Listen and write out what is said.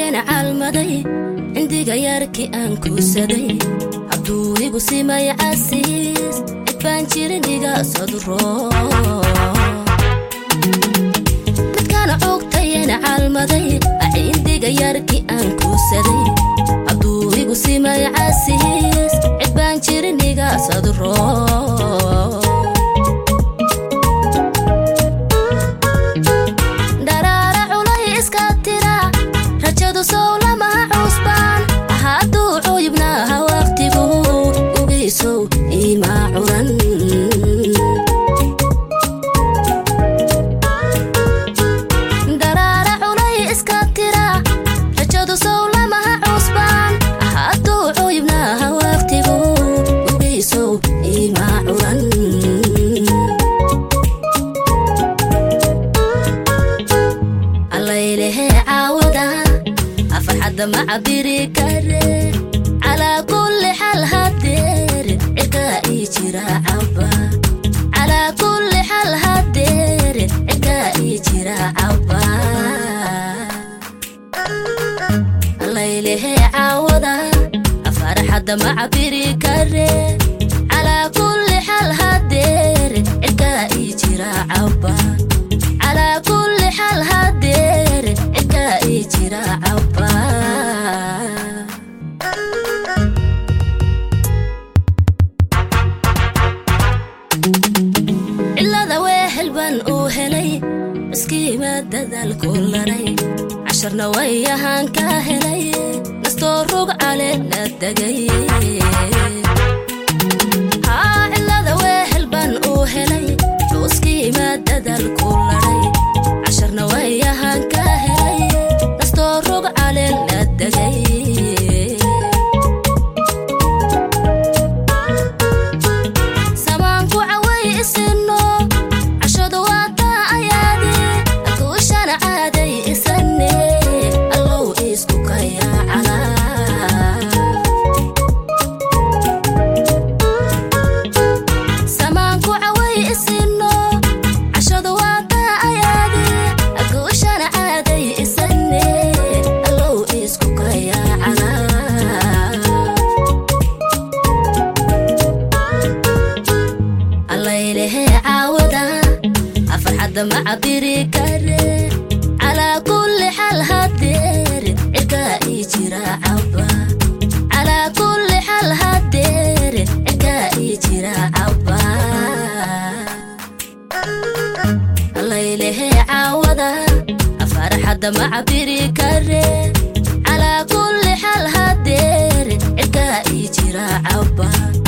ogtayen calmaday cindiga yarkii aan kuusaday hadduu igu simay casiis cidbaan jirin iga sodro midkaana ogtayen calmaday cindiga yarkii aan kuusaday hadduu igu simay casiis cidbaan jirin iga sodro dharaara culay iska tira rajadu sow lamaha cusbaan hadduu cuyubnaaha waqtigu ugeysow imaa curan dharaara culay iska tira rajadu sow lamaha cusbaan hadduu cuyubnaaha waqtigu ugeysow imaa curan allaylehe caawada afarxadda ma cabiri kare calaa kulli xal hadeer cirkaa ii jira caba calaa kulli xal hadeer cirkaa ii jira caba allaylehe caawada afarxadda ma cabiri kare calaa kulli xal hadeer cirkaa ii jira caba calaa kulli xal hadeer cirkaa ii jira caba cilada weehel baan uu helay miskiima dadaalku laray casharna way ahaan ka helay nastoo rog cale la degay haa cilada weehel baan uu helay xuskiima dadaalku laray casharna way ahaan ka helay nastoo rog cale la degay samaanku caway isino cashadu waa taa ayaadi guushana caaday isane allow isku kayaacala samaanku caway isino cashadu waa taa ayaadi guushana caaday isane allow isku kayaacala allaylehe caawada afarxadda ma cabiri kare calaa kulli xal hadeer cirkaa ii jira caba calaa kulli xal hadeer cirkaa ii jira caba allaylehe caawada afarxadda ma cabiri kare calaa kulli xal hadeer cirkaa ii jira caba